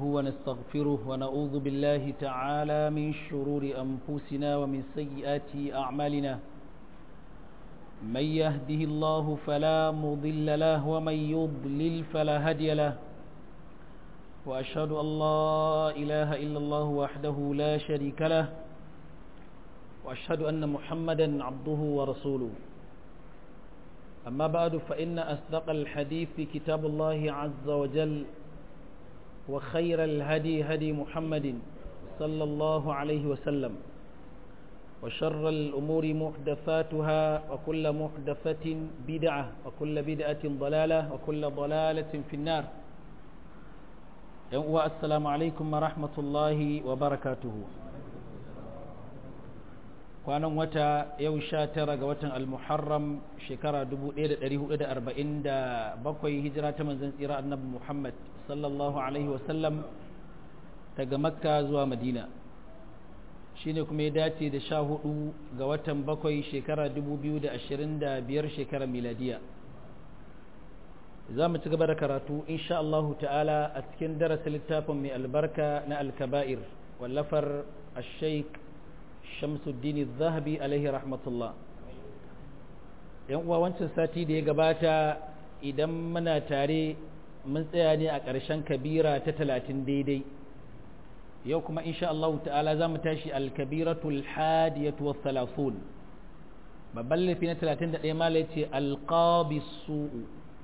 ونستغفره ونعوذ بالله تعالى من شرور أنفسنا ومن سيئات أعمالنا من يهده الله فلا مضل له ومن يضلل فلا هدي له وأشهد أن لا إله إلا الله وحده لا شريك له وأشهد أن محمدا عبده ورسوله أما بعد فإن أصدق الحديث كتاب الله عز وجل وخير الهدي هدي محمد صلى الله عليه وسلم وشر الأمور محدثاتها وكل محدثة بدعة وكل بدعة ضلالة وكل ضلالة في النار السلام عليكم ورحمة الله وبركاته kwanan wata yau sha tara ga watan almuharram shekara 1447 hijira ta manzan tsira annabi muhammad sallallahu alaihi wasallam daga makka zuwa madina shine kuma ya dace da sha hudu ga watan bakwai shekara 2025 shekara miladiya za mu ci gaba da karatu insha Allah ta'ala a cikin darasin littafin mai albarka na alkaba'ir wallafar al-sheikh shamsuddin zahabi alaihi rahmatullah yan uwa wancan sati da ya gabata idan muna tare mun tsaya ne a ƙarshen kabira ta talatin daidai yau kuma insha Allah ta'ala za mu tashi alkabiratul hadiyatu wa thalathun babban laifi na talatin da ɗaya ma ce alqabisu'u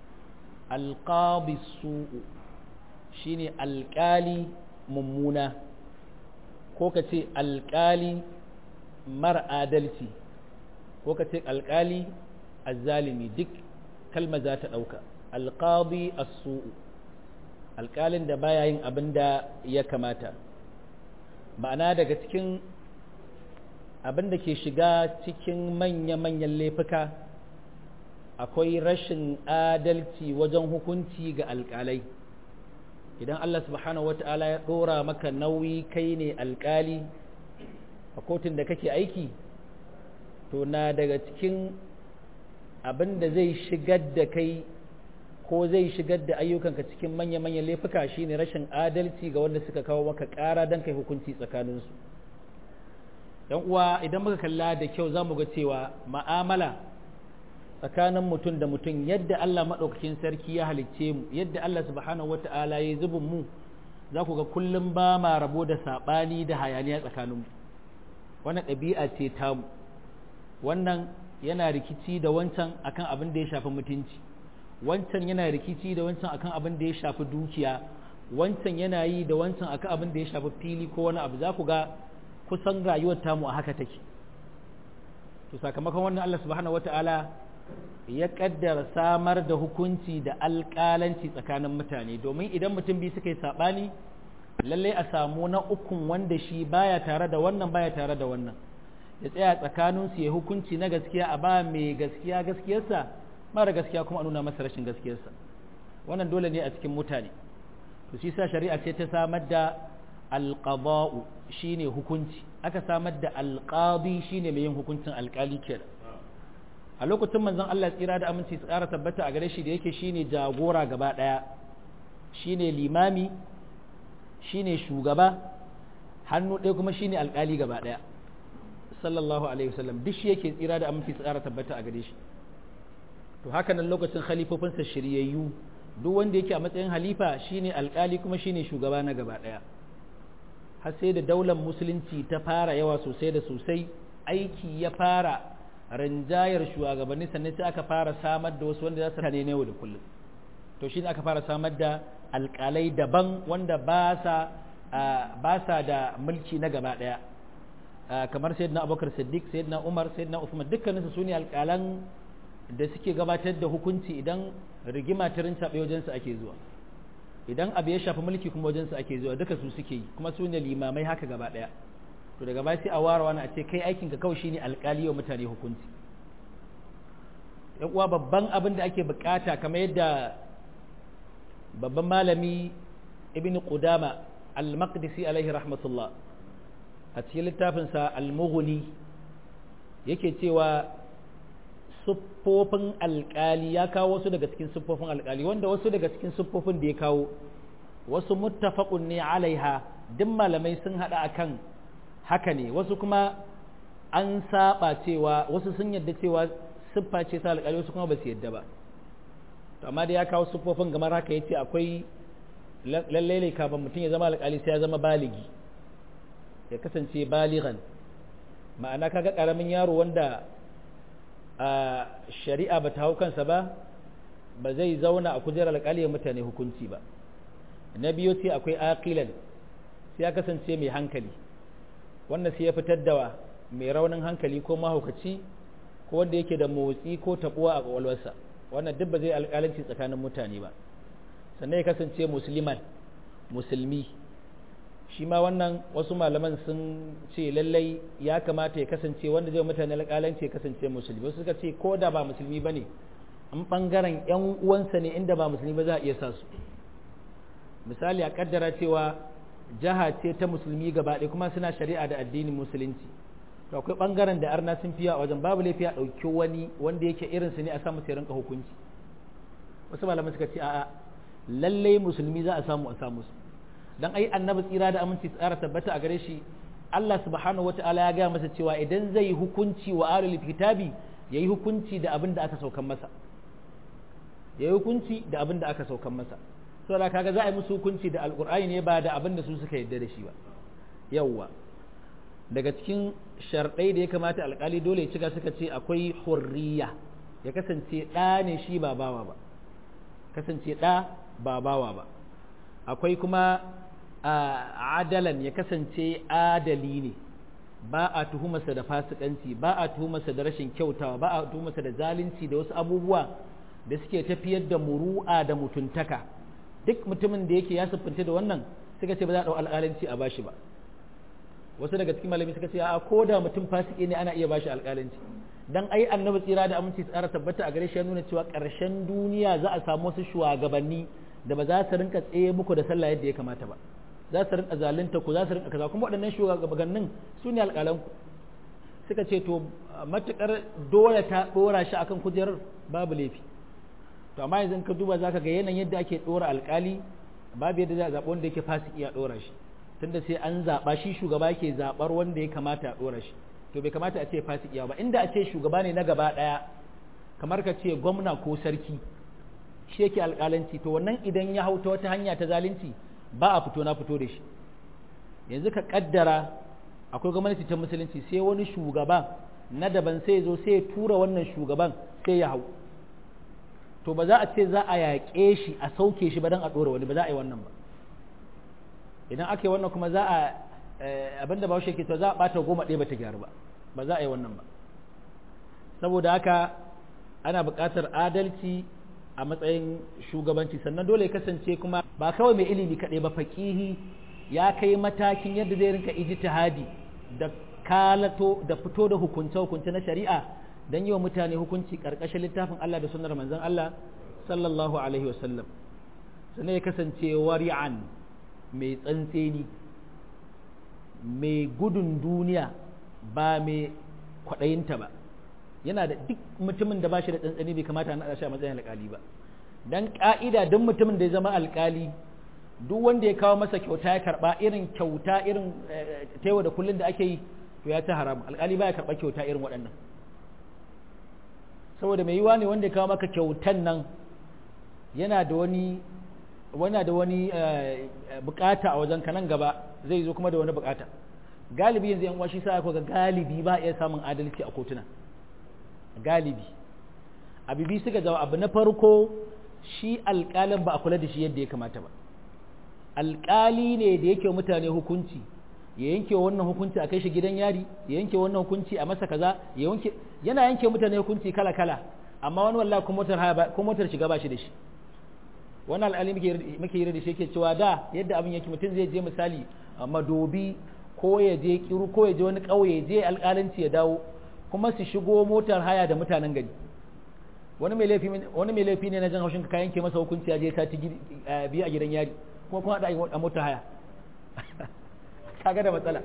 alqabisu'u shine alƙali mummuna ko ka ce alƙali mara adalci ko ka ce alƙali azzalimi duk kalma za ta ɗauka alƙadi as-su'u alƙalin da baya yin abin da ya kamata ma'ana daga cikin abin da ke shiga cikin manya-manyan laifuka akwai rashin adalci wajen hukunci ga alƙalai idan Allah subhanahu wata'ala ya ɗora maka nauyi kai ne alƙali a kotun da kake aiki to na daga cikin abin da zai shigar da kai ko zai shigar da ayyukanka cikin manya-manyan laifuka shine rashin adalci ga wanda suka kawo maka ƙara don kai hukunci tsakaninsu yan uwa idan muka kalla da kyau za mu ga cewa ma'amala tsakanin mutum da mutum yadda Allah maɗaukakin sarki ya halicce mu yadda Allah subhanahu wata'ala ya zubin mu za ku ga kullum ba ma rabo da saɓani da hayaniya tsakaninmu wannan ɗabi'a ce tamu wannan yana rikici da wancan akan abin da ya shafi mutunci wancan yana rikici da wancan akan abin da ya shafi dukiya wancan yana yi da wancan akan abin da ya shafi fili ko wani abu za ku ga kusan rayuwar tamu a haka take to sakamakon wannan Allah subhanahu wata'ala ya kaddara samar da hukunci da alƙalanci tsakanin mutane domin idan mutum biyu suka yi saɓani lallai a samu na ukun wanda shi baya tare da wannan baya tare da wannan ya tsaya tsakaninsu ya hukunci na gaskiya a ba mai gaskiya gaskiyarsa mara gaskiya kuma a nuna masa rashin gaskiyarsa wannan dole ne a cikin mutane to shi sa shari'a ce ta samar da alqada'u shine hukunci aka samar da alqadi shine mai yin hukuncin alkali kenan a lokacin manzon Allah tsira da aminci su ƙara tabbata a gare shi da yake shine jagora gaba ɗaya shine limami shine shugaba hannu ɗaya kuma shine alƙali gaba ɗaya sallallahu alaihi wasallam duk shi yake tsira da aminci su ƙara tabbata a gare shi to haka nan lokacin khalifofinsa shiryayyu duk wanda yake a matsayin halifa shine alƙali kuma shine shugaba na gaba ɗaya har sai da daular musulunci ta fara yawa sosai da sosai aiki ya fara rinjayar shugabanni sannan sai aka fara samar da wasu wanda za su ne yau da kullum to shine aka fara samar da alƙalai daban wanda ba sa ba sa da mulki na gaba ɗaya kamar sayyidina abubakar siddiq sayyidina umar sayyidina usman dukkaninsu su ne alƙalan da suke gabatar da hukunci idan rigima ta rincaɓe wajensu ake zuwa idan abu ya shafi mulki kuma wajensu ake zuwa duka su suke yi kuma su ne limamai haka gaba ɗaya to daga baya sai a ware wani a ce kai aikin ka kawai shine alƙali wa mutane hukunci yan uwa babban abin da ake bukata kamar yadda babban malami ibn qudama al-maqdisi alaihi rahmatullah a cikin littafinsa al-mughni yake cewa siffofin alkali ya kawo wasu daga cikin siffofin alkali wanda wasu daga cikin siffofin da ya kawo wasu muttafaqun ne alaiha duk malamai sun hada akan haka ne wasu kuma an saba cewa wasu sun yadda cewa siffa ce ta alƙali wasu kuma ba su yadda ba to amma da ya kawo siffofin gamar haka yace akwai lallai ne kafin mutum ya zama alƙali sai ya zama baligi ya kasance baligan ma'ana kaga karamin yaro wanda a shari'a ba ta hau kansa ba ba zai zauna a kujerar alƙali ya mutane hukunci ba na biyu ce akwai aqilan sai ya kasance mai hankali wannan sai ya fitar da mai raunin hankali ko mahaukaci ko wanda yake da motsi ko tabuwa a kwakwalwarsa wannan duk ba zai alƙalanci tsakanin mutane ba sannan ya kasance musulman musulmi shi ma wannan wasu malaman sun ce lallai ya kamata ya kasance wanda zai mutane alƙalanci ya kasance musulmi wasu suka ce ko da ba musulmi ba ne an ɓangaren 'yan uwansa ne inda ba musulmi ba za a iya sa su misali a kaddara cewa jiha ce ta musulmi gaba ɗaya kuma suna shari'a da addinin musulunci to akwai ɓangaren da arna sun fiya a wajen babu laifi a ɗauki wani wanda yake irinsu ne a samu sai rinka hukunci wasu malaman suka ce a'a lallai musulmi za a samu a samu su dan ai annabi tsira da aminci tsara tabbata a gare shi Allah subhanahu wata'ala ya gaya masa cewa idan zai hukunci wa ahlul kitabi yayi hukunci da abin da aka saukan masa yayi hukunci da abin da aka saukan masa saboda kaga za a yi musu hukunci da alqur'ani ne ba da abin da su suka yarda da shi ba yawwa daga cikin sharɗai da ya kamata alƙali dole ya cika suka ce akwai hurriya ya kasance ɗa ne shi ba bawa ba kasance ɗa ba bawa ba akwai kuma adalan ya kasance adali ne ba a tuhumarsa da fasikanci ba a tuhumarsa da rashin kyautawa ba a tuhumarsa da zalunci da wasu abubuwa da suke tafiyar da muru'a da mutuntaka duk mutumin da yake ya siffanta da wannan suka ce ba za a ɗau alƙalanci a bashi ba wasu daga cikin malami suka ce a ko da mutum fasiki ne ana iya bashi alƙalanci dan ai annabi tsira da aminci tsara tabbata a gare shi ya nuna cewa ƙarshen duniya za a samu wasu shugabanni da ba za su rinka tsaye muku da sallah yadda ya kamata ba za su rinka zalunta ku za su rinka kaza kuma waɗannan shugabannin su ne alƙalan ku suka ce to matukar dole ta ɗora shi akan kujerar babu laifi to amma yanzu ka duba zaka ga yanayin yadda ake ɗora alƙali babu yadda za a zaɓi wanda yake fasiki a ɗora shi tunda sai an zaɓa shi shugaba ke zaɓar wanda ya kamata a ɗora shi to bai kamata a ce fasiki ba inda a ce shugaba ne na gaba ɗaya kamar ka ce gwamna ko sarki shi yake alƙalanci to wannan idan ya hau ta wata hanya ta zalunci ba a fito na fito da shi yanzu ka kaddara akwai gwamnati ta musulunci sai wani shugaba na daban sai zo sai ya tura wannan shugaban sai ya hau to ba za a ce za a yaƙe shi a sauke shi ba don a ɗora wani ba za a yi wannan ba idan aka yi wannan kuma za a abinda bahaushe ke to za a ɓata goma ɗaya ba ta gyaru ba ba za a yi wannan ba saboda haka ana buƙatar adalci a matsayin shugabanci sannan dole ya kasance kuma ba kawai mai ilimi kaɗai ba faƙihi ya kai matakin yadda zai rinka ijtihadi da kalato da fito da hukunce hukunce na shari'a don yi wa mutane hukunci ƙarƙashin littafin Allah da sunnar manzon Allah sallallahu alaihi wasallam sannan ya kasance wari'an mai tsantseni mai gudun duniya ba mai kwaɗayinta ba yana da duk mutumin da ba shi da tsantsani bai kamata a naɗa shi a matsayin alƙali ba dan ƙa'ida duk mutumin da ya zama alƙali duk wanda ya kawo masa kyauta ya karɓa irin kyauta irin taiwa da kullum da ake yi to ya ta haram alƙali baya karɓa kyauta irin waɗannan saboda mai yiwa ne wanda ya kawo maka kyautan nan yana da wani wana da wani bukata a wajen nan gaba zai zo kuma da wani bukata galibi yanzu yan washi sa ga galibi ba iya samun adalci a kotuna galibi abibi suka jawo abu na farko shi alƙalin ba a kula da shi yadda ya kamata ba alƙali ne da yake mutane hukunci ya yanke wannan hukunci a kai shi gidan yari ya yanke wannan hukunci a masa kaza ya yanke yana yanke mutane hukunci kala kala amma wani wallahi ko motar haya ko motar shiga ba shi da shi wannan al'ali muke yi da shi yake cewa da yadda abin yake mutum zai je misali madobi ko ya je kiru ko ya je wani ƙauye je alƙalanci ya dawo kuma su shigo motar haya da mutanen gari wani mai laifi wani mai laifi ne na jan haushin ka yanke masa hukunci ya je sati biyu a gidan yari kuma kuma da a motar haya kaga da matsala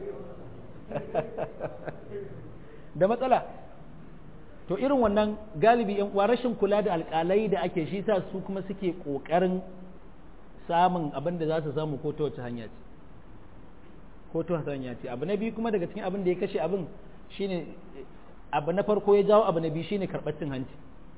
da matsala to irin wannan galibi yan uwa rashin kula da alƙalai da ake shi sa su kuma suke ƙoƙarin samun abin da za su samu ko ta wace hanya ce ko ta wace hanya ce abu na biyu kuma daga cikin abin da ya kashe abin shine abu na farko ya jawo abu na biyu shine karɓar cin hanci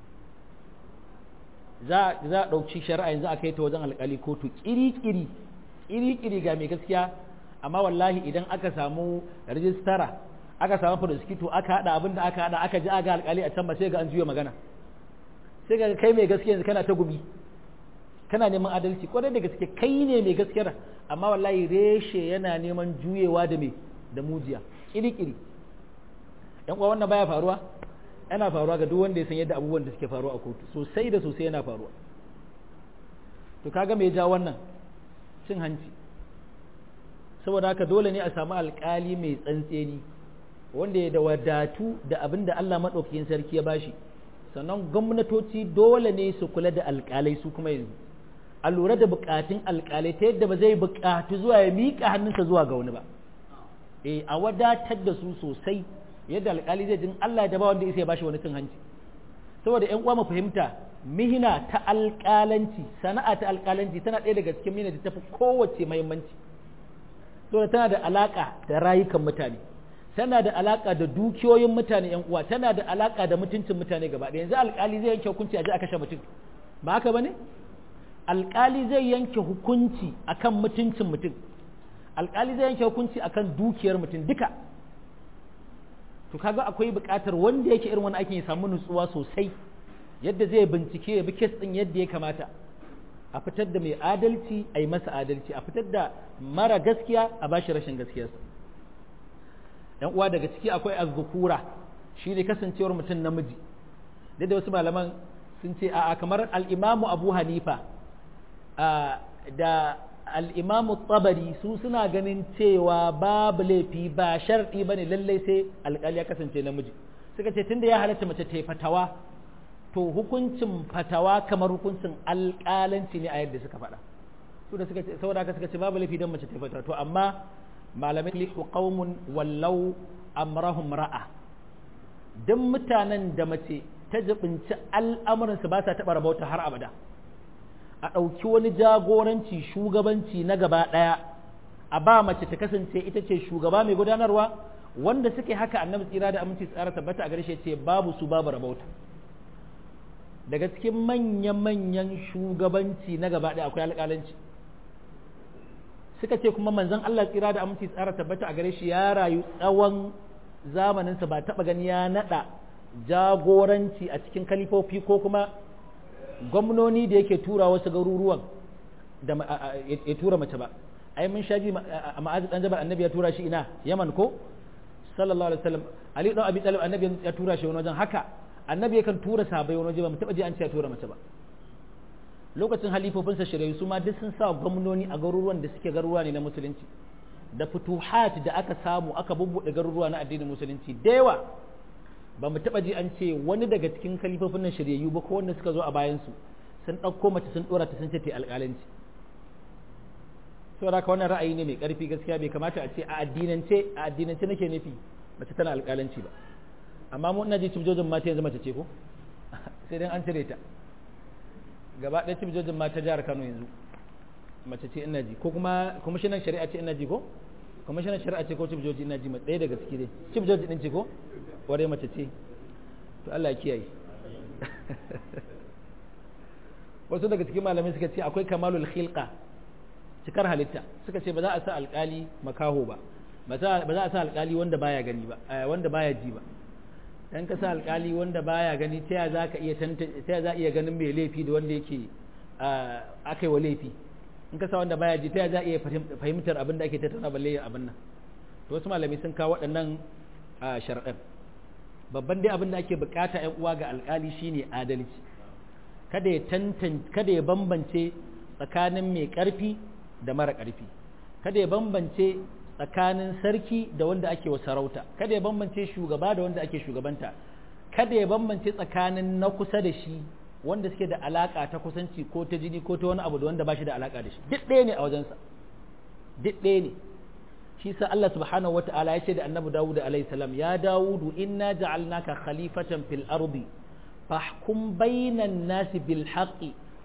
za a ɗauki shari'a yanzu a kai ta wajen alƙali kotu ƙiri-ƙiri ƙiri-ƙiri ga mai gaskiya amma wallahi idan aka samu rijistara aka samu prosecutor aka haɗa abin da aka haɗa aka ji aga alƙali a can ba sai ga an juya magana sai ga kai mai gaskiya yanzu kana ta gubi kana neman adalci kwarai da gaske kai ne mai gaskiyar amma wallahi reshe yana neman juyewa da me da mujiya ƙiri-ƙiri yan uwa wannan baya faruwa yana faruwa ga duk wanda ya san yadda abubuwan da suke faruwa a kotu sosai da sosai yana faruwa to kaga me ja wannan cin hanci saboda haka dole ne a samu alkali mai tsantseni wanda ya da wadatu da abin da Allah maɗaukakin sarki ya bashi sannan gwamnatoci dole ne su kula da alkalai su kuma yanzu a lura da bukatun alkalai ta yadda ba zai bukatu zuwa ya miƙa hannunsa zuwa ga wani ba eh a wadatar da su sosai yadda alkali zai jin Allah da ba wanda ya bashi wani cin hanci saboda ƴan uwa mu fahimta mihina ta alkalanci sana'a ta alkalanci tana ɗaya daga cikin mihina da tafi kowace muhimmanci saboda tana da alaka da rayukan mutane tana da alaka da dukiyoyin mutane ƴan uwa tana da alaka da mutuncin mutane gaba ɗaya yanzu alkali zai yanke hukunci a ji a kashe mutum ba haka bane alkali zai yanke hukunci akan mutuncin mutum alkali zai yanke hukunci akan dukiyar mutum duka to kaga akwai buƙatar wanda yake irin wani aikin ya samu nutsuwa sosai yadda zai bincike ya bi kes din yadda ya kamata a fitar da mai adalci a yi masa adalci a fitar da mara gaskiya a bashi rashin gaskiyarsa yan uwa daga ciki akwai azzukura shi ne kasancewar mutum namiji duk da wasu malaman sun ce a kamar al'imamu abu hanifa da al'imamu tsabari su suna ganin cewa babu laifi ba sharɗi ba ne lallai sai alƙali ya kasance namiji suka ce tunda ya halatta mace ta yi fatawa to hukuncin fatawa kamar hukuncin alƙalanci ne a yadda suka faɗa su da suka ce saboda haka suka ce babu laifi don mace ta yi fatawa to amma malamai lihu qaumun wallau amrahum ra'a duk mutanen da mace ta jibinci al'amuransu ba sa taɓa rabauta har abada a ɗauki wani jagoranci shugabanci na gaba ɗaya a ba mace ta kasance ita ce shugaba mai gudanarwa wanda suke haka annabi tsira da aminci tsara tabbata a gare shi ce babu su babu rabauta daga cikin manya-manyan shugabanci na gaba ɗaya akwai alƙalanci suka ce kuma manzon Allah tsira da aminci tsara tabbata a gare shi ya rayu tsawon zamaninsa ba taɓa gani ya naɗa jagoranci a cikin kalifofi ko kuma gwamnoni da yake tura wasu garuruwan da ya tura mace ba ai mun shaji a ma'azi dan jabal annabi ya tura shi ina yaman ko sallallahu alaihi wasallam ali dan abi talib annabi ya tura shi wani wajen haka annabi yakan tura sahabbai wani waje ba mu taba ji an ce ya tura mace ba lokacin halifofinsa shirayu su ma duk sun sa gwamnoni a garuruwan da suke garuruwa ne na musulunci da futuhat da aka samu aka bubbuɗe garuruwa na addinin musulunci da yawa ba mu taɓa ji an ce wani daga cikin kalifofin nan shiryayyu ba ko wanda suka zo a bayansu sun ɗauko mace sun ɗora ta sun ce ta alƙalanci saboda haka wannan ra'ayi ne mai ƙarfi gaskiya bai kamata a ce a addinance a addinance nake nufi mace tana alƙalanci ba amma mu ina ji cibjojin mata yanzu mace ce ko sai dan an cire ta gaba ɗaya cibjojin mata jihar Kano yanzu mace ce ina ji ko kuma kwamishinan shari'a ce ina ji ko kwamishinan shari'a ce ko cibjoji ina ji ɗaya daga ciki dai cibjoji ɗin ce ko ware mace ce to Allah ya kiyaye wasu daga cikin malamai suka ce akwai kamalul khilqa cikar halitta suka ce ba za a sa alkali makaho ba ba za a sa alkali wanda baya gani ba wanda baya ji ba dan ka sa alkali wanda baya gani ta ya za ka iya ta ya za iya ganin mai laifi da wanda yake akai wa laifi in ka sa wanda baya ji ta ya za iya fahimtar abin da ake tattauna balle abin nan to wasu malamai sun kawo waɗannan sharɗan babban dai abin da ake bukata ‘yan uwa ga alkali shine adalci kada ya tantance kada ya bambance tsakanin mai ƙarfi da mara ƙarfi kada ya bambance tsakanin sarki da wanda ake wa sarauta kada ya bambance shugaba da wanda ake shugabanta kada ya bambance tsakanin na kusa da shi wanda suke da alaka ta kusanci ko ta jini ko ta wani abu da wanda ba shi da alaka da shi duk ɗaya ne a wajensa duk ɗaya ne shi sa Allah subhanahu wata'ala ya ce da annabi Dawud alaihi salam ya Dawudu inna ja'alnaka khalifatan fil ardi fahkum bainan nasi bil haqqi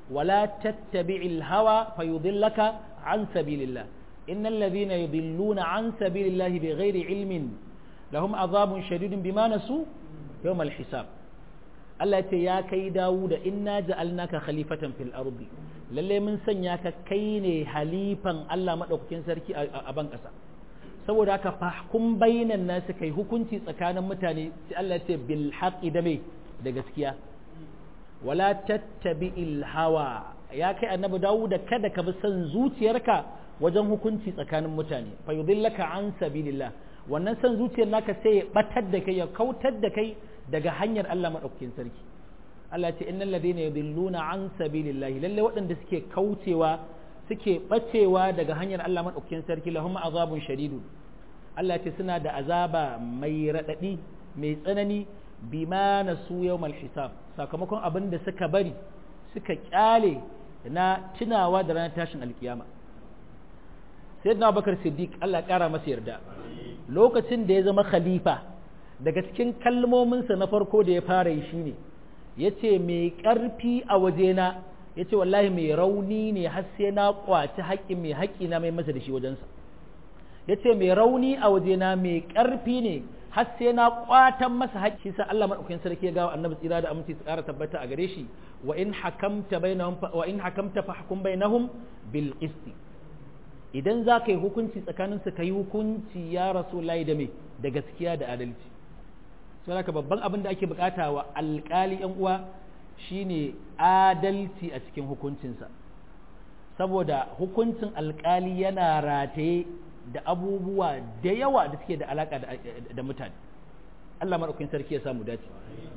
wala tattabi'il hawa fayudillaka an sabilillah innal ladhina yudilluna an sabilillah bighairi ilmin lahum azabun shadidun bima nasu yawmal hisab Allah ce ya kai Dawuda inna ja'alnaka khalifatan fil ardi lalle mun sanya ka kai ne halifan Allah madaukakin sarki a ban kasa saboda haka fahkum bainan nasu kai hukunci tsakanin mutane sai Allah ce bil haqqi da me da gaskiya wala tattabi'il hawa ya kai annabi Dawuda kada ka bi son zuciyarka wajen hukunci tsakanin mutane fa yudillaka an sabilillah wannan son zuciyar naka sai ya batar da kai ya kautar da kai daga hanyar Allah maɗaukakin sarki Allah ce innal ladina yudilluna an sabilillahi lalle waɗanda suke kaucewa suke bacewa daga hanyar Allah maɗaukakin sarki lahum azabun shadidun Allah ce suna da azaba mai radadi mai tsanani bima nasu yawmal hisab sakamakon abin da suka bari suka kyale na tunawa da ranar tashin alkiyama sayyidina Abubakar Siddiq Allah ƙara masa yarda lokacin da ya zama khalifa daga cikin kalmominsa na farko da ya fara yi shine ya ce mai ƙarfi a wajena ya ce wallahi mai rauni ne har sai na ƙwaci haƙƙin mai haƙƙi na mai masa da shi wajensa ya ce mai rauni a wajena mai ƙarfi ne har sai na ƙwatan masa haƙƙi sa Allah maɗaukakin sarki ya gawa annabi tsira da aminci su ƙara tabbata a gare shi wa in hakamta bainahum wa in hakamta fahkum bainahum bil qisti idan za ka yi hukunci tsakaninsu ka yi hukunci ya rasu layi da mai da gaskiya da adalci sai haka babban abin da ake bukata wa alkali yan uwa shine adalci a cikin hukuncinsa saboda hukuncin alkali yana rataye da abubuwa da yawa da suke da alaka da mutane Allah maɗaukakin sarki ya samu dace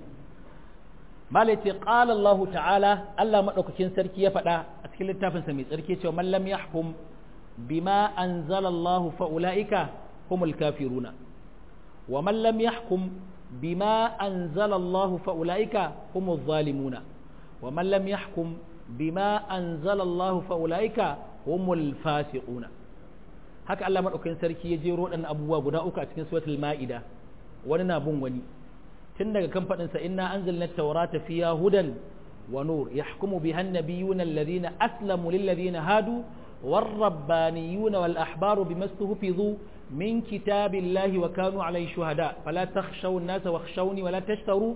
malai ce qala Allah ta'ala Allah maɗaukakin sarki ya faɗa a cikin littafinsa mai tsarki cewa man lam yahkum bima anzala Allah fa ulaika humul kafiruna wa man lam yahkum بما أنزل الله فأولئك هم الظالمون ومن لم يحكم بما أنزل الله فأولئك هم الفاسقون haka Allah madaukakin sarki ya jero dan abubuwa guda uku a cikin suratul maida wani na bin wani tun daga kan fadin sa inna anzalna at-taurata fiha hudan wa nur yahkumu biha an-nabiyyuna alladhina aslamu lil ladhina hadu والربانيون والأحبار بما استهفظوا من كتاب الله وكانوا عليه شهداء فلا تخشوا الناس واخشوني ولا تشتروا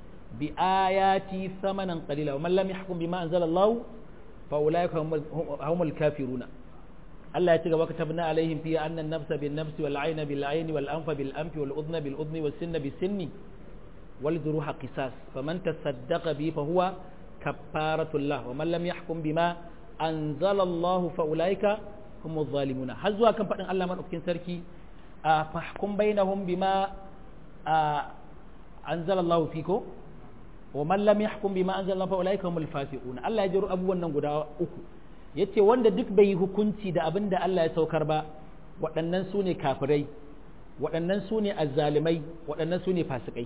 بآياتي ثمنا قليلا ومن لم يحكم بما أنزل الله فأولئك هم الكافرون الله يتقى وكتبنا عليهم فيها أن النفس بالنفس والعين بالعين والأنف بالأنف والأذن بالأذن والسن بالسن والجروح قصاص فمن تصدق به فهو كفارة الله ومن لم يحكم بما أنزل الله فأولئك هم الظالمون هل زوا كم فإن الله من أفكين سركي فاحكم بينهم بما أنزل الله فيكم ومن لم يحكم بما أنزل الله فأولئك هم الفاسقون الله يجر أبو النغدا أكو yace wanda duk bai yi hukunci da abin da Allah ya saukar ba waɗannan su ne kafirai waɗannan su ne azzalimai waɗannan su ne fasikai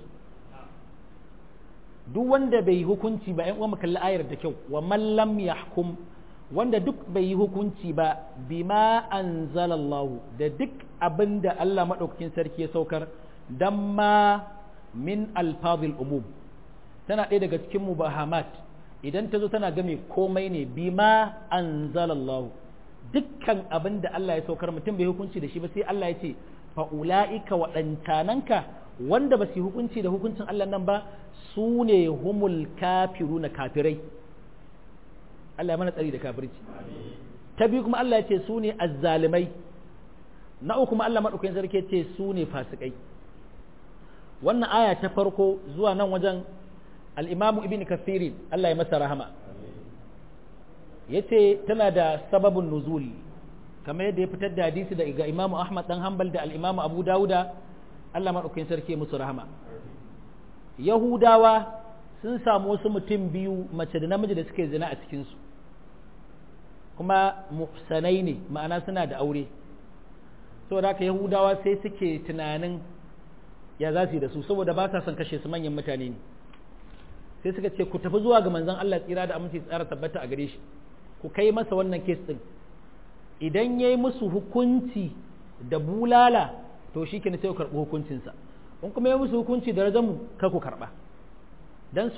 duk wanda bai yi hukunci ba ‘yan uwa kalli ayar da kyau wa mallam yahkum wanda duk bai yi hukunci ba bima anzalallahu da duk abin da Allah maɗaukakin sarki ya saukar dan ma min alfazil umum tana ɗaya daga cikin mubahamat idan ta zo tana game komai ne bima anzalallahu dukkan abin da Allah ya saukar mutum bai hukunci da shi ba sai Allah ya ce fa'ula'ika waɗancananka wanda ba su yi hukunci da hukuncin Allah nan ba su ne humul kafiru na kafirai Allah ya mana tsari da kafirci ta biyu kuma Allah ya ce su ne azzalimai na uku kuma Allah maɗaukakin sarki ce su ne fasikai wannan aya ta farko zuwa nan wajen al'imamu ibn kathiri Allah ya masa rahama ya ce tana da sababin nuzuli kamar yadda ya fitar da hadisi daga imamu ahmad dan hanbal da al'imamu abu dawuda Allah maɗaukakin sarki musu rahama yahudawa sun samu wasu mutum biyu mace da namiji da suke zina a cikinsu kuma muhsanai ne ma'ana suna da aure saboda haka yahudawa sai suke tunanin ya za su yi da su saboda ba sa son kashe su manyan mutane ne sai suka ce ku tafi zuwa ga manzon Allah tsira da aminci tsara tabbata a gare shi ku kai masa wannan kes din idan yayi musu hukunci da bulala to shi kenan sai ku karɓi hukuncinsa in kuma ya musu hukunci da rajamu kar ku karɓa dan su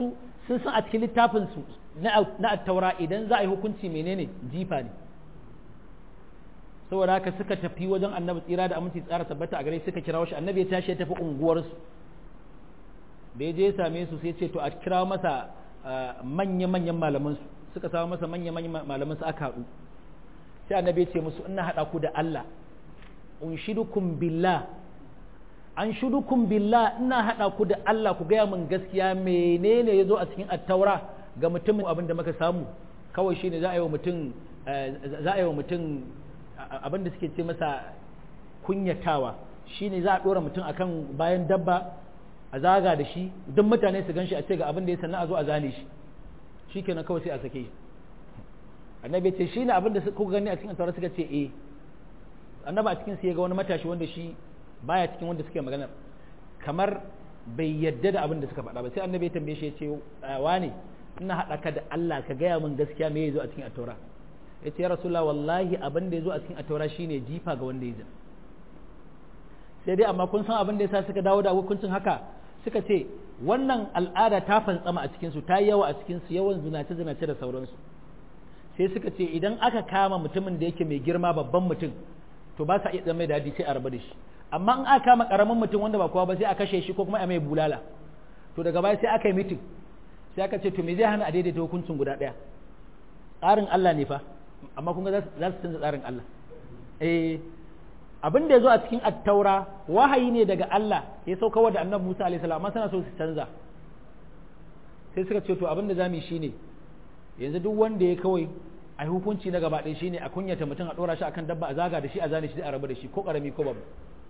sun san a cikin littafin su na attaura idan za a yi hukunci menene jifa ne saboda haka suka tafi wajen annabi tsira da aminci tsara tabbata a gare suka kira shi annabi ya tashi ya tafi unguwarsu da ya je ya same su sai ce to a kira masa manya-manyan malaman su suka samu masa manya-manyan malaman su aka haɗu sai annabi ya ce musu ina haɗa ku da Allah unshidukum billah an shudukum billah ina haɗa ku da Allah ku gaya min gaskiya menene ya zo a cikin attaura ga mutumin abin da muka samu kawai shine za a yi wa mutum za a yi wa mutum abin da suke ce masa kunyatawa shine za a ɗora mutum akan bayan dabba a zaga da shi duk mutane su gan shi a ce ga abin da ya sannan a zo a zane shi shi kenan kawai sai a sake shi annabi ce shi ne abin da kuka gani a cikin attaura suka ce eh annabi a cikin sai ya ga wani matashi wanda shi baya cikin wanda suke magana kamar bai yadda da abin da suka faɗa ba sai annabi ya tambaye shi ya ce wane ina haɗa ka da Allah ka gaya min gaskiya me ya zo a cikin attaura ya ce ya rasulullah wallahi abin da ya zo a cikin attaura shine jifa ga wanda ya zina sai dai amma kun san abin da yasa suka dawo da hukuncin haka suka ce wannan al'ada ta fantsama a cikin su ta yi yawa a cikin su yawan zinace zinace da sauransu sai suka ce idan aka kama mutumin da yake mai girma babban mutum to ba sa iya zama da sai a rabu da shi amma in aka kama karamin mutum wanda ba kowa ba sai a kashe shi ko kuma a mai bulala to daga baya sai aka yi mitin sai aka ce to me zai hana a daidaita hukuncin guda ɗaya tsarin Allah ne fa amma kun ga za su canza tsarin Allah eh abin da ya zo a cikin attaura wahayi ne daga Allah ya sauka wa da annabi Musa alaihi salam amma suna so su canza sai suka ce to abin da zamu yi shine yanzu duk wanda ya kawai a hukunci na gaba ɗaya shine a kunyata mutum a ɗora shi akan dabba a zaga da shi a zane shi a rabu da shi ko ƙarami ko babu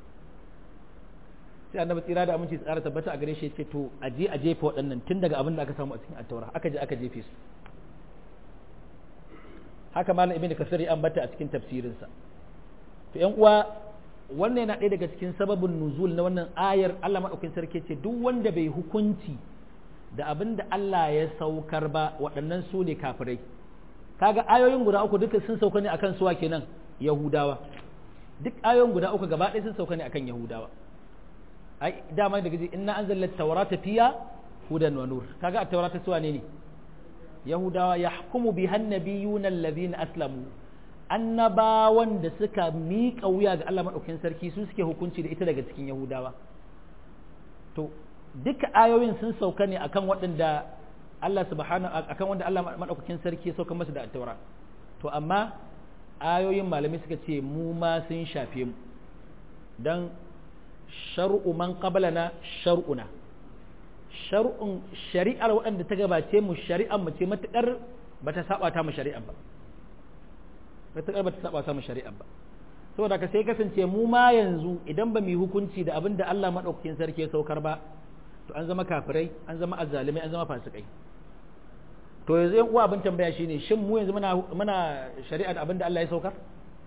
sai annabi tsira da aminci tsara tabbata a gare shi ce to a je a jefa waɗannan tun daga abin da aka samu a cikin attaura aka je aka jefe su haka malam ibnu kasir ya ambata a cikin tafsirinsa to ƴan uwa wannan yana ɗaya daga cikin sababin nuzul na wannan ayar Allah madaukakin sarki ce duk wanda bai hukunci da abin da Allah ya saukar ba waɗannan su ne kafirai kaga ayoyin guda uku duka sun sauka ne akan suwa kenan yahudawa duk ayoyin guda uku gaba ɗaya sun sauka ne akan yahudawa ai dama daga ji inna anzalna tawrata fiya hudan wa nur kaga a tawrata suwa ne ne yahudawa yahkumu biha annabiyuna alladhina aslamu annabawan da suka miƙa wuya ga Allah madaukakin sarki su suke hukunci da ita daga cikin yahudawa to duka ayoyin sun sauka ne akan waɗanda Allah subhanahu akan wanda Allah madaukakin sarki ya sauka masa da at-taura to amma ayoyin malamai suka ce mu ma sun shafe mu dan shar'u man qablana shar'una shar'un shari'ar waɗanda ta gabace mu shari'ar mu ce matakar bata saba ta mu shari'ar ba matakar bata saba ta mu shari'ar ba saboda ka sai kasance mu ma yanzu idan ba mu yi hukunci da abin da Allah madaukakin sarki ya saukar ba to an zama kafirai an zama azzalimai an zama fasikai to yanzu yan uwa abin tambaya shine shin mu yanzu muna muna shari'a da abin da Allah ya saukar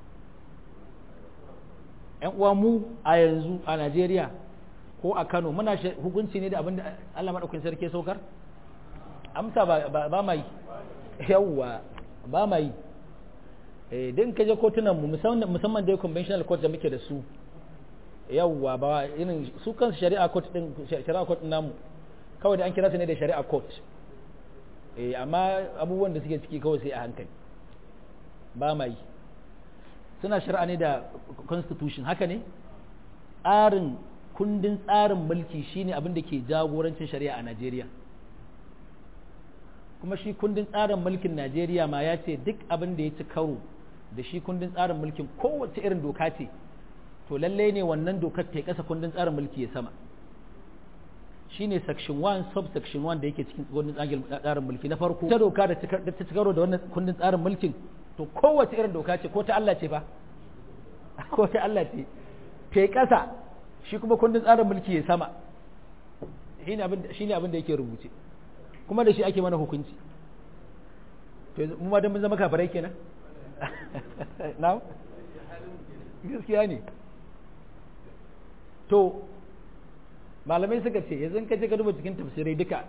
yan uwa mu a yanzu a Najeriya ko a Kano muna hukunci ne da abin da Allah madaukakin sarki ya saukar amsa ba ba mai yawwa ba mai eh din kaje kotunan mu musamman musamman da conventional court da muke da su yawwa ba irin su kansu shari'a court din shari'a court din namu kawai da an kira su ne da shari'a court eh amma abubuwan da suke ciki kawai sai a hankali ba mai suna shari'a ne da constitution haka ne tsarin kundin tsarin mulki shine abin da ke jagorancin shari'a a Najeriya kuma shi kundin tsarin mulkin Najeriya ma ya ce duk abin da ya ci karo da shi kundin tsarin mulkin kowace irin doka ce to lalle ne wannan dokar ta kasa kundin tsarin mulki ya sama shine section 1 subsection 1 da yake cikin kundin tsarin mulki na farko ta doka da ta ci karo da wannan kundin tsarin mulkin to kowace irin doka ce ko ta Allah ce fa ko ta Allah ce ta kasa shi kuma kundin tsarin mulki ya sama shine abin shine abin da yake rubuce kuma da shi ake mana hukunci to mu ma dan mun zama kafirai kenan na'am gaskiya ne to malamai suka ce yanzu ka je ka duba cikin tafsirai duka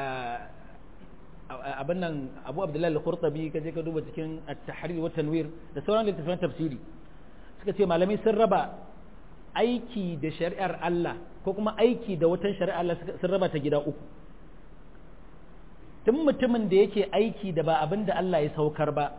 abin nan abu abdullahi al-qurtubi ka je ka duba cikin at-tahrir wa tanwir da sauran littattafan tafsiri suka ce malamai sun raba aiki da shari'ar Allah ko kuma aiki da watan shari'ar Allah sun raba ta gida uku tun mutumin da yake aiki da ba abin da Allah ya saukar ba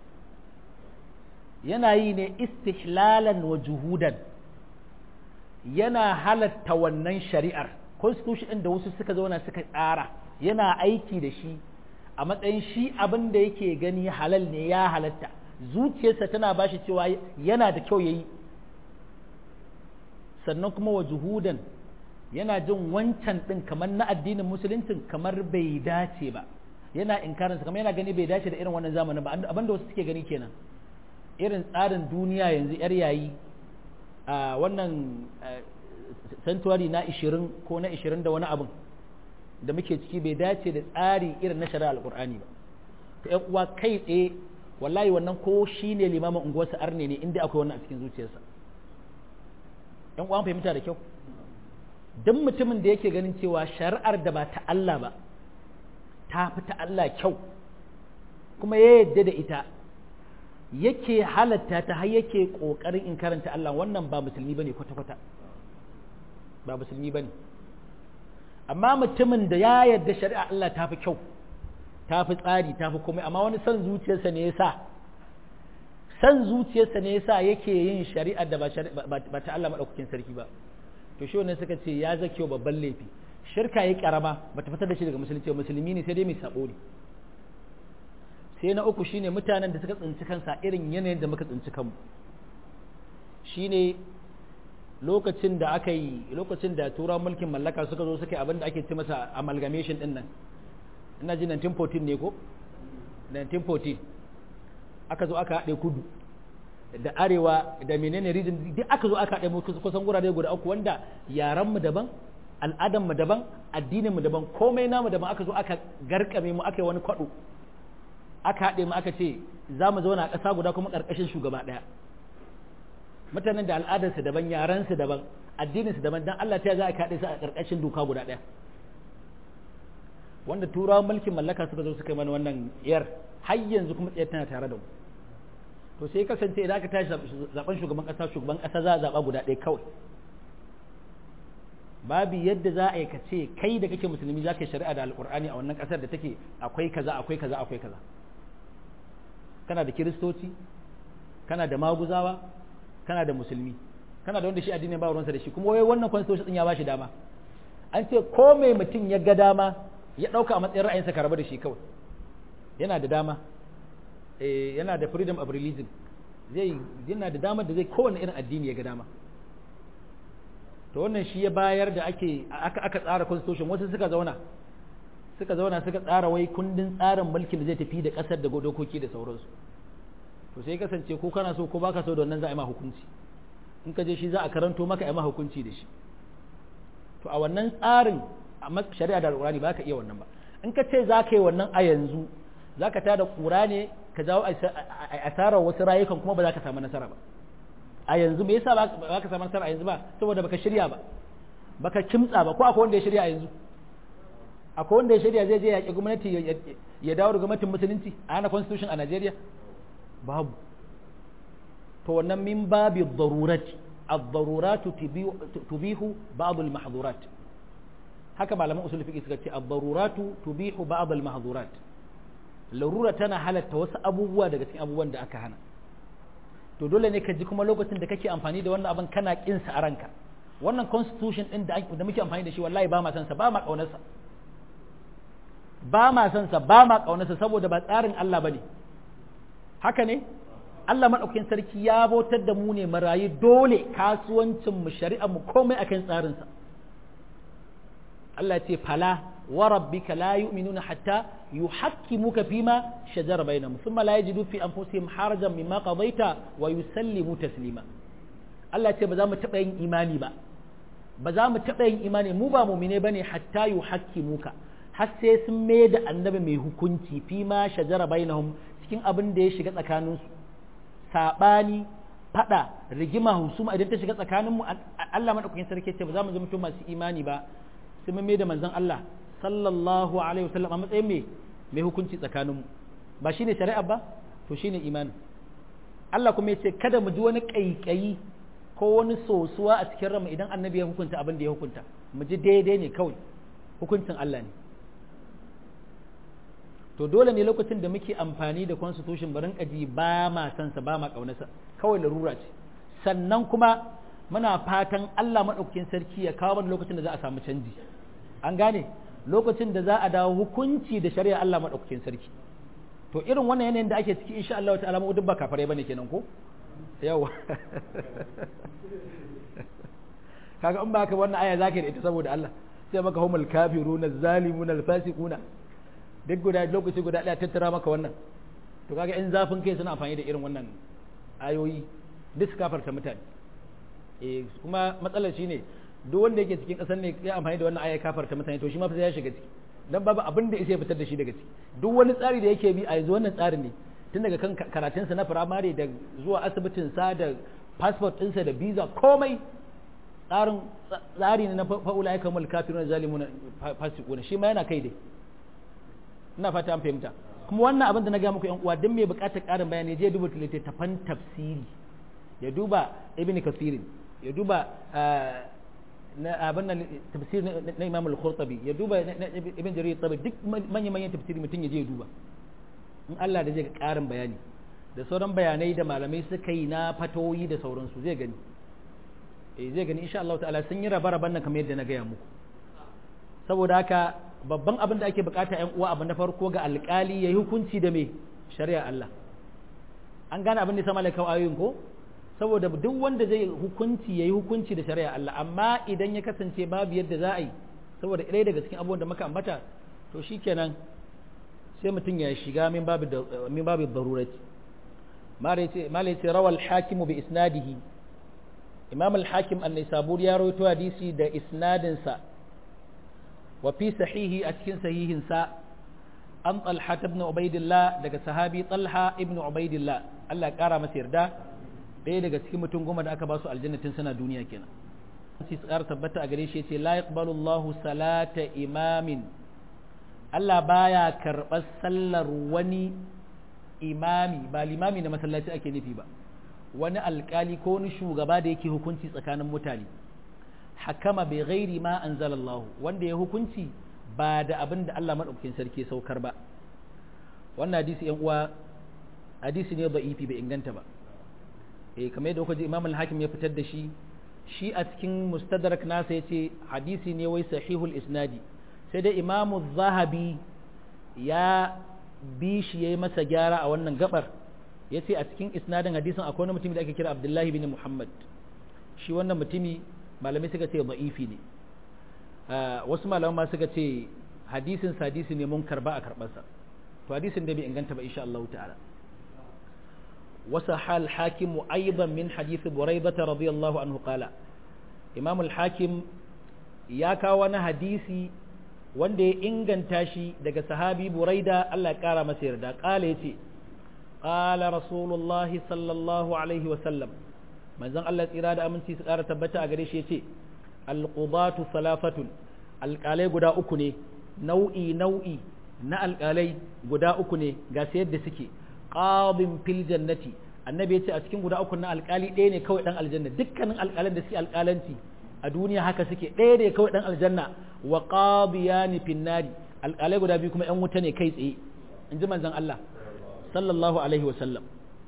yana yi ne istihlalan wa juhudan yana halatta wannan shari'ar constitution da wasu suka zauna suka tsara yana aiki da shi a matsayin shi abin da yake gani halal ne ya halatta zuciyarsa tana ba shi cewa yana da kyau ya yi sannan kuma wa juhudan yana jin wancan ɗin kamar na addinin musuluncin kamar bai dace ba yana inkarinsa kamar yana gani bai dace da irin wannan zamanin ba abin da wasu suke gani kenan irin tsarin duniya yanzu yar yayi a wannan santuwari na 20 ko na 20 da wani abin da muke ciki bai dace da tsari irin na shari'a alkur'ani ba to ƴan uwa kai tsaye wallahi wannan ko shine limamin unguwarsa arne ne inda akwai wannan a cikin zuciyarsa ƴan uwa fahimta da kyau duk mutumin da yake ganin cewa shari'ar da ba ta Allah ba ta fi ta Allah kyau kuma ya yadda da ita yake halatta ta har yake kokarin in karanta Allah wannan ba musulmi bane kwata-kwata ba musulmi bane amma mutumin da ya yarda shari'a Allah ta fi kyau ta fi tsari ta fi komai amma wani son zuciyarsa ne yasa son zuciyarsa ne yasa yake yin shari'a da ba ta Allah madaukakin sarki ba to shi wannan suka ce ya zakewa babban laifi shirka ya karama bata fitar da shi daga musulunci musulmi ne sai dai mai sabo ne sai na uku shine mutanen da suka tsinci kansa irin yanayin da muka tsinci kanmu shine lokacin da aka yi lokacin da tura mulkin mallaka suka zo suka yi abin da ake ce masa amalgamation din nan ina ji 1914 ne ko 1914 aka zo aka haɗe kudu da arewa da menene region duk aka zo aka haɗe mu kusan gurare guda uku wanda yaran mu daban al'adan mu daban addinin mu daban komai namu daban aka zo aka garkame mu aka yi wani kwaɗo aka haɗe mu aka ce za mu zauna a ƙasa guda kuma ƙarƙashin shugaba ɗaya mutanen da al'adarsu daban yaransu daban addininsu daban dan Allah ta za a kaɗe su a ƙarƙashin doka guda ɗaya wanda turawan mulkin mallaka suka zo suka yi mana wannan yar har yanzu kuma tsayar tana tare da mu to sai kasance idan aka tashi zaben shugaban ƙasa shugaban ƙasa za a zaɓa guda ɗaya kawai babu yadda za a yi ka ce kai da kake musulmi za ka yi shari'a da alƙur'ani a wannan ƙasar da take akwai kaza akwai kaza akwai kaza kana da kiristoci kana da maguzawa kana da musulmi kana da wanda shi addinin ba ruwansa da shi kuma wai wannan constitution din ya bashi dama an ce ko mai mutum ya ga dama ya dauka a matsayin ra'ayinsa ka rabu da shi kawai yana da dama eh yana da freedom of religion zai yana da damar da zai kowane irin addini ya ga dama to wannan shi ya bayar da ake aka aka tsara constitution wasu suka zauna suka zauna suka tsara wai kundin tsarin mulkin da zai tafi da kasar da dokoki da sauransu to sai kasance ko kana so ko baka so da wannan za a yi ma hukunci in ka je shi za a karanto maka a ma hukunci da shi to a wannan tsarin a shari'a da alƙurani ba ka iya wannan ba in ka ce za ka yi wannan a yanzu za ka tada ƙura ne ka jawo asarar wasu rayukan kuma ba za ka samu nasara ba a yanzu me yasa ba ka samu nasara a yanzu ba saboda baka shirya ba baka kimtsa ba ko akwai wanda ya shirya a yanzu akwai wanda ya shirya zai je yaƙi gwamnati ya dawo da gwamnatin musulunci a hana constitution a Najeriya babu to wannan min babi darurat ad-darurat tubihu ba'd al-mahdhurat haka malaman usul fiqh suka ce ad-darurat tubihu ba'd al-mahdhurat larura tana halatta wasu abubuwa daga cikin abubuwan da aka hana to dole ne ka ji kuma lokacin da kake amfani da wannan abin kana kin sa a ranka wannan constitution din da da muke amfani da shi wallahi ba ma san sa ba ma kaunar sa ba ma san sa ba ma kaunar sa saboda ba tsarin Allah bane haka ne Allah maɗaukakin sarki ya bautar da mu ne marayu dole kasuwancin mu shari'a mu komai akan tsarinsa Allah ce fala wa rabbika la yu'minuna hatta yuhakkimuka fima shajara bainahum thumma la yajidu fi anfusihim harajan mimma qadaita wa yusallimu taslima Allah ce ba za mu taɓa yin imani ba ba za mu taɓa yin imani mu ba mu'mine bane hatta yuhakkimuka har sai sun mai da annabi mai hukunci fima shajara bainahum cikin abin da ya shiga tsakaninsu saɓani faɗa rigima husuma idan ta shiga tsakaninmu Allah maɗaukakin sarki ce ba za mu zama masu imani ba sai mun da manzon Allah sallallahu alaihi wasallam a matsayin mai mai hukunci tsakaninmu ba shine shari'a ba to shine imani Allah kuma ya ce kada mu ji wani ƙaiƙayi ko wani sosuwa a cikin ranmu idan annabi ya hukunta abin da ya hukunta mu ji daidai ne kawai hukuncin Allah ne to dole ne lokacin da muke amfani da constitution barin kaji ba ma san sa ba ma kaunarsa kawai larura ce sannan kuma muna fatan Allah madaukakin sarki ya kawo mana lokacin da za a samu canji an gane lokacin da za a dawo hukunci da shari'a Allah madaukakin sarki to irin wannan yanayin da ake ciki insha Allah ta'ala mu duk ba kafare bane kenan ko yawa kaga in baka wannan aya zaka da ita saboda Allah sai maka humul kafiruna zalimuna alfasiquna duk guda lokaci guda daya tattara maka wannan to kaga in zafin kai suna amfani da irin wannan ayoyi duk su kafarta mutane eh kuma matsalar shine duk wanda yake cikin kasar ne ya amfani da wannan aya kafarta mutane to shi ma fa sai ya shiga ciki dan babu abin da ya fitar da shi daga ciki duk wani tsari da yake bi a yanzu wannan tsarin ne tun daga kan karatunsa na firamare da zuwa asibitin sa da passport ɗinsa da visa komai tsarin tsari ne na fa'ula ya kamar kafirun zalimuna fasikuna shi ma yana kai dai ina fata an fahimta kuma wannan abin da na ga muku yan uwa dan mai bukatar karin bayani je duba littattafan tafsiri ya duba ibn kasirin ya duba na abin nan tafsir na imam al-qurtubi ya duba ibn jarir tabi duk manyan manyan tafsiri mutum ya je ya duba in Allah da zai ga karin bayani da sauran bayanai da malamai suka yi na fatoyi da sauransu zai gani eh zai gani insha Allah ta'ala sun yi raba-raban nan kamar yadda na gaya muku saboda haka babban abin da ake bukata yan uwa abu na farko ga alkali yayi hukunci da me shari'a Allah an gane abin da sama laikau ayoyin ko saboda duk wanda zai hukunci yayi hukunci da shari'a Allah amma idan ya kasance babu yadda za a yi saboda ɗaya daga cikin abubuwan da muka ambata to shikenan sai mutum ya shiga min babu min babu darurati malai ce rawal hakimu bi isnadihi imam al-hakim an-nisaburi ya rawaito hadisi da isnadinsa wa fi sahihi a cikin sahihinsa an talha ibn ubaidillah daga sahabi talha ibn ubaidillah Allah ya kara masa yarda ɗaya daga cikin mutum goma da aka ba su aljannatin suna duniya kenan sai tsara tabbata a gare shi yace la yaqbalu Allahu salata imamin Allah baya karɓar sallar wani imami ba limami na masallaci ake nufi ba wani alkali ko wani shugaba da yake hukunci tsakanin mutane hakama bai gairi ma anzalallahu wanda ya hukunci ba da abin da Allah madaukakin sarki saukar ba wannan hadisi yan uwa hadisi ne da'ifi bai inganta ba eh kamar yadda kuka ji Imam al-Hakim ya fitar da shi shi a cikin mustadrak nasa yace hadisi ne wai sahihul isnadi sai dai Imam zahabi ya bi shi yayi masa gyara a wannan gabar ya ce a cikin isnadin hadisin akwai wani mutumi da ake kira abdullahi bin muhammad shi wannan mutumi malamai suka ce da'ifi ne wasu malamai ma suka ce hadisin hadisi ne mun karba a karbarsa to hadisin da bai inganta ba insha Allah ta'ala wasa hal hakimu aidan min hadisi buraidata radiyallahu anhu qala imam al-hakim ya kawo wani hadisi wanda ya inganta shi daga sahabi buraida Allah ya kara masa yarda qala yace قال رسول الله صلى الله عليه وسلم manzon Allah tsira da aminci su ƙara tabbata a gare shi yace alqudatu salafatun alƙalai guda uku ne nau'i nau'i na alƙalai guda uku ne ga sai yadda suke qadin fil jannati annabi yace a cikin guda uku na alƙali ɗaya ne kawai dan aljanna dukkanin alƙalan da suke alƙalanci a duniya haka suke ɗaya ne kawai dan aljanna wa qadiyani fin nari alƙalai guda biyu kuma ƴan wuta ne kai tsaye in ji manzon Allah sallallahu alaihi wasallam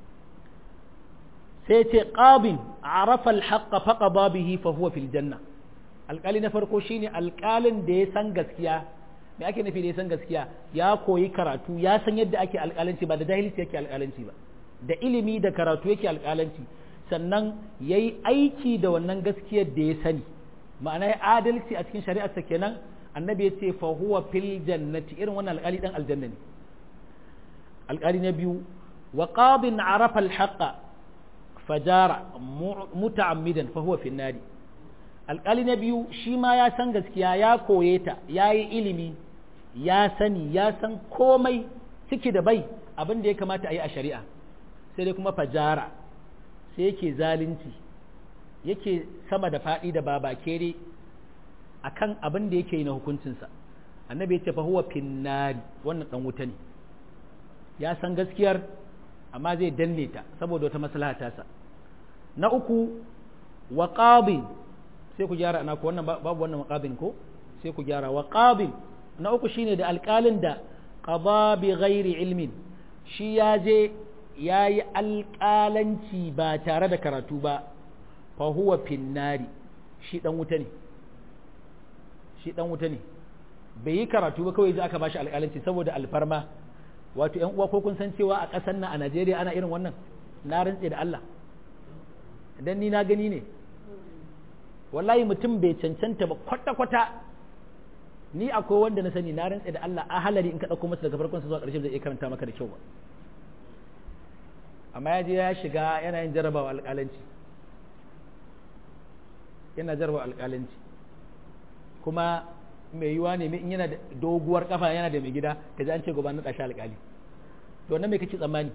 sai ce ƙabin arafa alhaƙa faƙa bihi fa huwa fil janna alƙali na farko shine alƙalin da ya san gaskiya me ake nufi da ya san gaskiya ya koyi karatu ya san yadda ake alƙalanci ba da jahilci yake alƙalanci ba da ilimi da karatu yake alƙalanci sannan ya yi aiki da wannan gaskiyar da ya sani ma'ana ya adalci a cikin shari'arsa kenan annabi ya ce fa huwa fil jannati irin wannan alƙali dan aljanna ne alƙali na biyu wa qadin arafa alhaqa fajara muta'ammidan fa huwa fin nari alƙali na biyu shi ma ya san gaskiya ya koye ta ya yi ilimi ya sani ya san komai ciki da bai abin da ya kamata a yi a shari'a sai dai kuma fajara sai yake zalunci yake sama da faɗi da babakere a kan abin da yake yi na hukuncinsa annabi ya ce fa huwa finnari wannan ɗan wuta ne ya san gaskiyar amma zai danne ta saboda wata maslaha tasa na uku wa sai ku gyara ana ko wannan babu wannan maqabin ko sai ku gyara wa qabil na uku shine da alƙalin da qada bi ghairi ilmin shi ya je ya yi alƙalanci ba tare da karatu ba fa huwa finnari shi dan wuta ne shi dan wuta ne bai yi karatu ba kawai ji aka bashi alƙalanci saboda alfarma wato ƴan uwa ko kun san cewa a ƙasar nan a Najeriya ana irin wannan na rantse da Allah dan ni na gani ne wallahi mutum bai cancanta ba kwata-kwata ni akwai wanda na sani na rantse da Allah a halari in ka ɗauko masa daga farkon zuwa ƙarshe zai iya karanta maka da kyau ba amma ya je ya shiga yana yin jarabawa alƙalanci yana jarabawa alƙalanci kuma mai yiwa ne in yana da doguwar kafa yana da mai gida ka ji an ce gobe na ɗashi alƙali to wannan me kake tsammani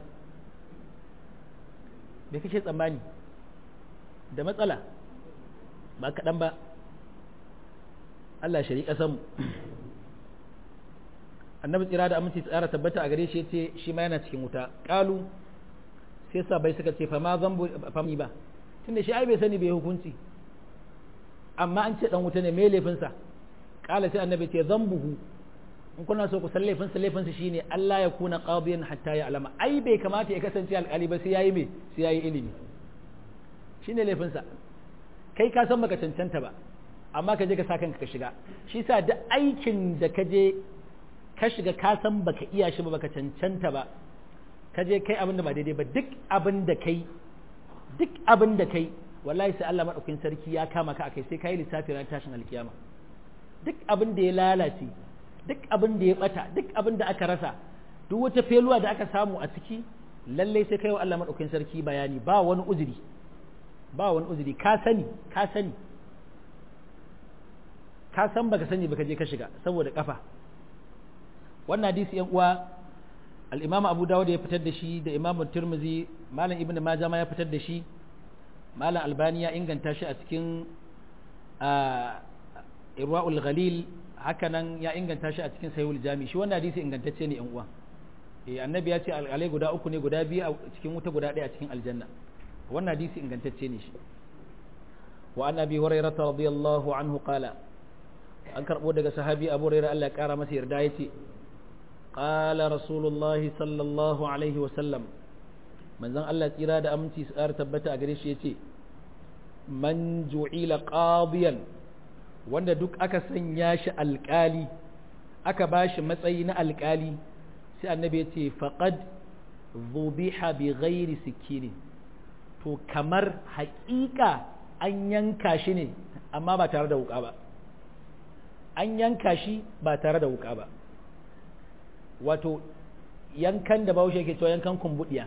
me kake tsammani da matsala ba kaɗan ba Allah shari ƙasanmu annabi tsira da aminci tsara tabbata a gare shi ce shi ma yana cikin wuta ƙalu sai sabai suka ce fama zambu fami ba tunda shi ai bai sani bai hukunci amma an ce dan wuta ne me laifinsa ƙala sai annabi ce zambuhu in kuna so ku san laifinsa laifinsa shine Allah ya kuna qadiyan hatta ya alama ai bai kamata ya kasance alƙali ba sai yayi me sai yayi ilimi shine laifinsa kai ka san baka cancanta ba amma ka je ka sa kanka ka shiga shi sa duk aikin da ka je ka shiga ka san baka iya shi ba baka cancanta ba ka je kai abin da ba daidai ba duk abin da kai duk abin da kai wallahi sai Allah madaukakin sarki ya kama ka akai sai kai lissafi ran tashin alkiyama duk abin da ya lalace duk abin da ya bata duk abin da aka rasa duk wata feluwa da aka samu a ciki lallai sai kai wa Allah madaukakin sarki bayani ba wani uzuri ba wani uzuri ka sani ka sani ka san baka sani baka je ka shiga saboda kafa wannan hadisi yan uwa al-Imam Abu Dawud ya fitar da shi da Imam Tirmidhi Malam Ibn Majah ma ya fitar da shi Malam Albani ya inganta shi a cikin Irwaul Ghalil hakanan ya inganta shi a cikin Sahihul Jami shi wannan hadisi ingantacce ne yan uwa eh annabi ya ce alƙalai guda uku ne guda biyu a cikin wuta guda ɗaya a cikin aljanna wannan hadisi ingantacce ne shi wa an abi hurairah radiyallahu anhu qala an karbo daga sahabi abu hurairah Allah ya kara masa yarda yace qala rasulullahi sallallahu alaihi wa sallam manzon Allah tsira da aminci su ƙara tabbata a gare shi yace man ju'ila qadiyan wanda duk aka sanya shi alƙali aka bashi matsayi na alƙali sai annabi yace faqad dhubiha bi ghairi sikinin to kamar haƙiƙa an yanka shi ne amma ba tare da wuƙa ba an yanka shi ba tare da wuƙa ba wato yankan da bahaushe ke cewa yankan kumbuɗiya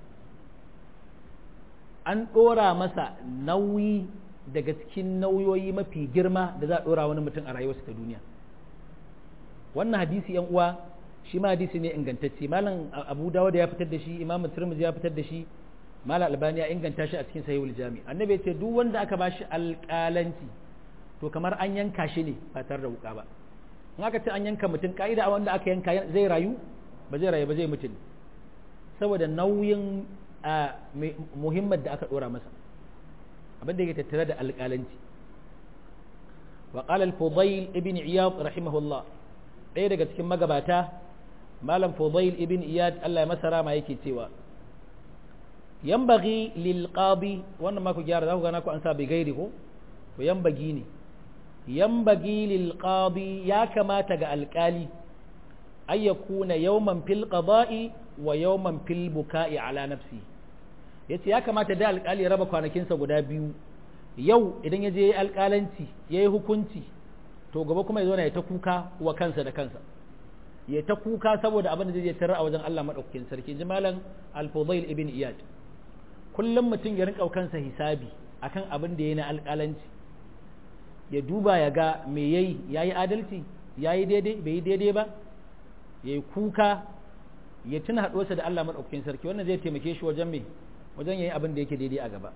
an ɗora masa nauyi daga cikin nauyoyi mafi girma da za a ɗora wani mutum a rayuwarsa ta duniya wannan hadisi yan uwa shi ma hadisi ne ingantacce malam abu dawud ya fitar da shi imamu tirmidhi ya fitar da shi mala albani ya inganta shi a cikin sahihul jami annabi ce duk wanda aka bashi alƙalanci to kamar an yanka shi ne ba tare da wuka ba in aka ce an yanka mutum ka'ida wanda aka yanka zai rayu ba zai rayu ba zai mutu saboda nauyin muhimmar da aka dora masa abin da yake tattare da alƙalanci wa qala al-fudayl ibn iyad rahimahullah ɗaya daga cikin magabata malam fudayl ibn iyad Allah ya masa rama yake cewa yambagi lil qadi wannan ma ku gyara za ku gana ku an sa bi gairi ko to yambagi ne yambagi lil qadi ya kamata ga alkali ay yakuna yawman fil qada'i wa yawman fil buka'i ala nafsi yace ya kamata da alkali raba kwanakinsa guda biyu yau idan ya je yayi alkalanci yayi hukunci to gaba kuma ya zo ya ta kuka wa kansa da kansa ya ta kuka saboda abin da zai tarar a wajen Allah madaukakin sarki jimalan al-fudayl ibn iyad kullum mutum ya rinka kansa hisabi akan abin da ya na alƙalanci ya duba ya ga me yayi yayi adalci yayi daidai bai yi daidai ba yayi kuka ya tuna haɗuwarsa da Allah madaukakin sarki wannan zai taimake shi wajen me wajen yayi abin da yake daidai a gaba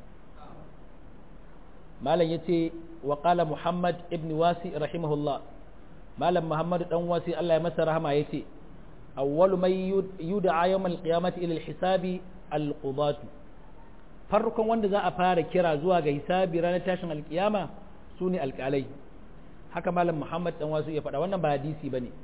malam yace wa qala muhammad ibn wasi rahimahullah malam muhammad dan wasi Allah ya masa rahama yace awwalu may yud'a yawm al-qiyamati ila al-hisabi al-qudatu farkon wanda za a fara kira zuwa ga hisabi ranar tashin alkiyama su ne alkalai haka malam muhammad dan wasu ya faɗa wannan ba hadisi ba ne